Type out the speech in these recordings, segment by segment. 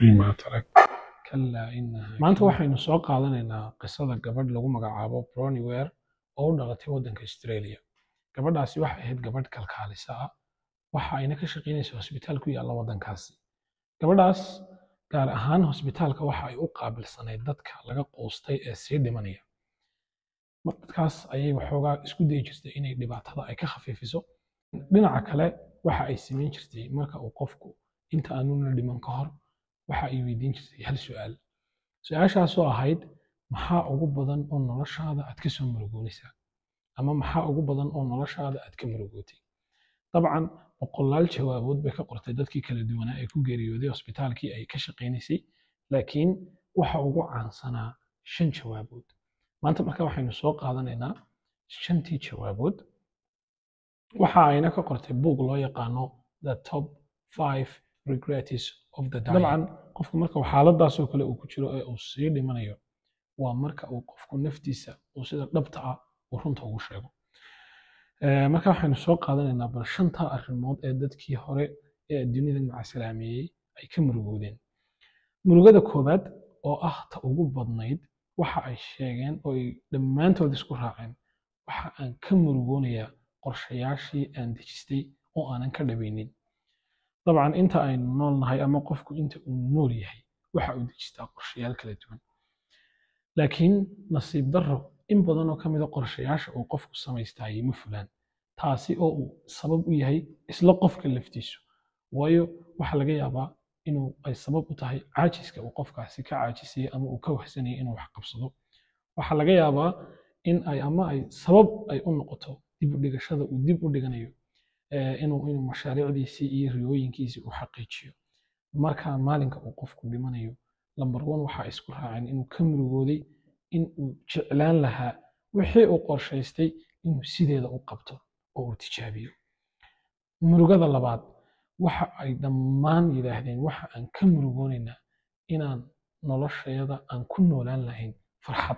فيما ترك كلا إنها maanta waxaynu soo qaadanaynaa qisada gabadh lagu magacaabo Bronnie Ware oo u dhalatay waddanka Australia gabadhaasi waxay ahayd gabadh kalkaalisa ah waxa ayna ka shaqaynaysaa hosbitaal ku yaalla waddankaasi gabadhaas gaar ahaan hosbitaalka waxa ay u qaabilsanayd dadka laga quustay ee sii dhimanaya mar dadkaas ayay waxoogaa isku dayi jirtay inay dhibaatada ay ka khafiifiso dhinaca kale waxa ay samayn jirtay marka uu qofku inta aanu la dhiman ka hor waxa ay weydiin jirtay hal su'aal su-aashaasoo ahayd maxaa ugu badan oo noloshaada aad ka soo murugoonaysaa ama maxaa ugu badan oo noloshaada aad ka murugootay dabcan boqolaal jawaabood bay ka qortay dadkii kala duwanaa ee ku geeriyooday hosbitaalkii ay ka shaqaynaysay laakiin waxa ugu caansanaa shan jawaabood maanta marka waxaynu soo qaadanaynaa shantii jawaabood waxa ayna ka qortay buug loo yaqaano the top five regrets of the dying dabcan qofku marka uu xaaladaasoo kale uu ku jiro ee uu sii dhimanayo waa marka uu qofku naftiisa uu sida dhabta ah uu runta ugu sheego Eh, marka waxaynu soo qaadanaynaa bal shanta arrimood ee dadkii hore ee adduunyada macasalaameeyey ay ka murugoodeen murugada koowaad oo ah ta ugu badnayd waxa ay sheegeen oo ay dhammaantood isku raaceen waxa aan ka murugoonayaa qorshayaashii aan dejistay oo aanan ka dhabaynin dabcan inta aynu nool nahay ama qofku inta uu nool yahay waxa uu dejistaa qorshayaal kala duwan laakiin nasiib darro in badan oo ka mid a qorshayaasha uu qofku samaystayay ma fulaan taasi oo uu sabab u yahay isla qofka laftiisu waayo waxaa laga yaabaa inuu ay sabab u tahay caajiska uu qofkaasi ka caajisayay ama uu ka wahsanayay inuu wax qabsado waxaa laga yaabaa in ay ama ay sabab ay u noqoto dib u dhigashada uu dib u dhiganayo eh, inuu inuu mashaariicdiisii iyo riyooyinkiisii uu xaqiijiyo marka maalinka uu qofku dhimanayo lambar one waxaa isku raaceen inuu ka murugooday in uu jeclaan lahaa wixii uu qorshaystay inuu sideeda u qabto oo uu tijaabiyo murugada labaad waxa ay dhammaan yidhaahdeen waxa aan ka murugoonaynaa inaan noloshayada aan ku noolaan lahayn farxad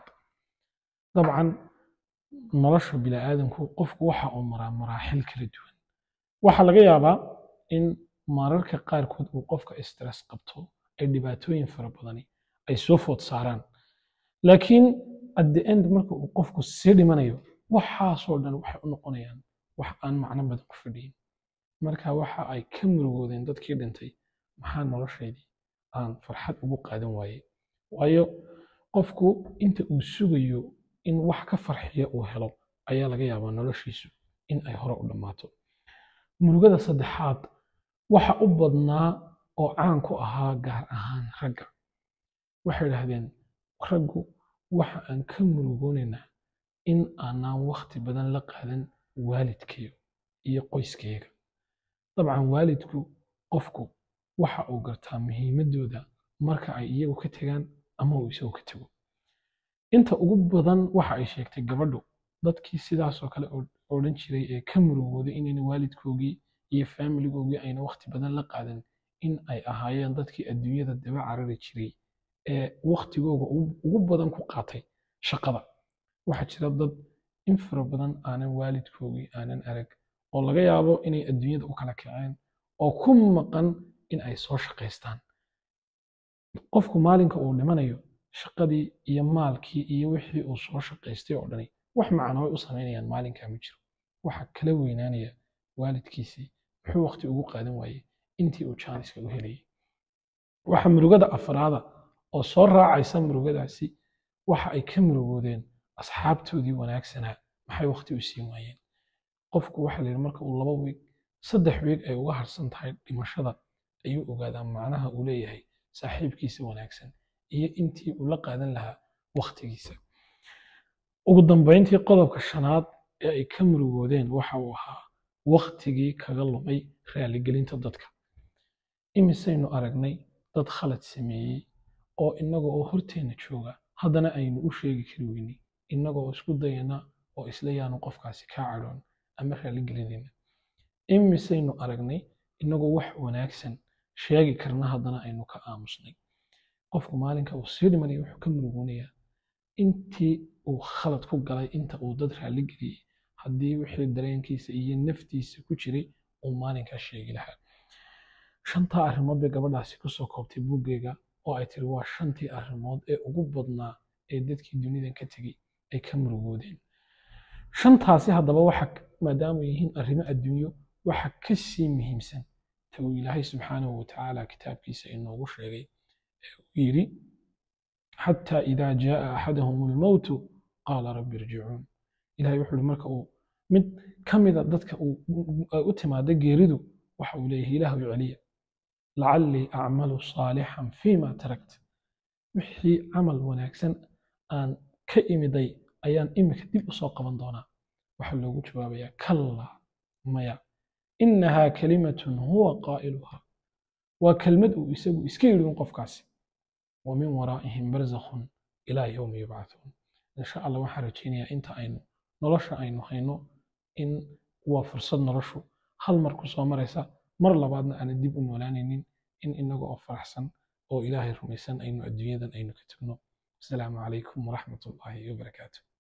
dabcan nolosha bini'aadamku qofku waxa uu maraa maraaxil kala duwan waxaa laga yaabaa in mararka qaarkood uu qofka stress qabto ay dhibaatooyin fara badani ay soo food saaraan laakiin at the end marka uu qofku sii dhimanayo waxaasoo dhan waxay u noqonayaan wax aan macno badan ku fadhiyin marka waxa ay ka murugoodeen dadkii dhintay maxaa noloshaydii aan farxad ugu qaadan waayey waayo qofku inta uu sugayo in wax ka farxiya uu helo ayaa laga yaabaa noloshiisu in ay hore u dhammaato murugada saddexaad waxa u badnaa oo caan ku ahaa gaar ahaan ragga waxay idhaahdeen raggu waxa aan ka murugoonaynaa in aanaan wakhti badan la qaadan waalidkayo iyo qoyskayga dabcan waalidku qofku waxa uu gartaa muhiimaddooda marka ay iyagu ka tegaan ama uu isagu ka tego inta ugu badan waxa ay sheegtay gabadhu dadkii sidaasoo kale oo- odhan jiray ee ka murugooday inayna waalidkoogii iyo faamiligoogii ayna wakhti badan la qaadan in ay ahaayeen dadkii adduunyada daba carari jiray ee wakhtigooga ugu ugu badan ku qaatay shaqada waxaa jira dad in fara badan aanan waalidkoogii aanan arag oo laga yaabo inay adduunyada u kala kaceen oo ku maqan in ay soo shaqaystaan qofku maalinka uu dhimanayo shaqadii iyo maalkii iyo wixii uu soo shaqaystay oo dhani wax macno way u samaynayaan maalinkaa ma jiro waxa kala weynaanaya waalidkiisii muxuu waqti ugu qaadan waayey intii uu jaaniska u helayay waxa murugada afraada oo soo raacaysa murugadaasi waxa ay ka murugoodeen asxaabtoodii wanaagsanaa maxay waqti u siin waayeen qofku waxa la yidhi marka uu laba wiig saddex wiig ay uga harsan tahay dhimashada ayuu ogaadaa macnaha uu leeyahay saaxiibkiisa wanaagsan iyo intii uu la qaadan lahaa waqtigiisa ugu dambayntii qodobka shanaad ee ay ka murugoodeen waxa uu ahaa waqtigii kaga lumay raaligelinta dadka imisaynu aragnay dad khalad sameeyey oo innaga oo horteenna jooga haddana aynu u sheegi kari weynay innaga oo isku dayana oo isla yaanu qofkaasi kaa cadhoon ama raaligelinayna imisaynu aragnay innagoo wax wanaagsan sheegi karna haddana aynu ka aamusnay qofku maalinka uu sii dhimanaya wuxuu ka murugoonayaa intii uu khalad ku galay inta uu dad raaligeliyey haddii wixii dareenkiisa iyo naftiisa ku jiray uu maalinkaa sheegi lahaa shantaa arrimood bay gabadhaasi kusoo koobtay buuggeega oo ay tiri waa shantii arrimood ee ugu badnaa ee dadkii dunidan ka tegey ay ka murugoodeen shantaasi haddaba waxa maadaama ay yihiin arrimo adduunyo waxa ka sii muhiimsan ta uu ilaahay subxaanahu watacaala kitaabkiisa inoogu sheegay ee uu yidhi xataa idaa jaaa axadahum almowtu qaala rabbi irjicuun ilahay wuxuu ihi marka uu mid ka mida dadka ay u timaada geeridu waxa uu leeyahay ilaahu celiya lacallii acmalu saalixan fiima tarakt wixii camal wanaagsan aan ka imiday ayaan imika dib usoo qaban doonaa waxaa loogu jawaabayaa kallaa maya inahaa kalimatun huwa qaa'iluhaa waa kelmad uu isagu iska yidhi un qofkaasi wa min waraa'ihim barzakhun ilaa yowmi yubcathuun insha allah waxaan rajaynayaa inta aynu nolosha aynu hayno in waa fursad noloshu hal mar ku soo maraysa mar labaadna aanan dib u noolaanaynin in inaga oo faraxsan oo ilaahay rumaysan aynu adduunyadan aynu ka tagno asalaamu calaykum waraxmat ullaahi wabarakaatu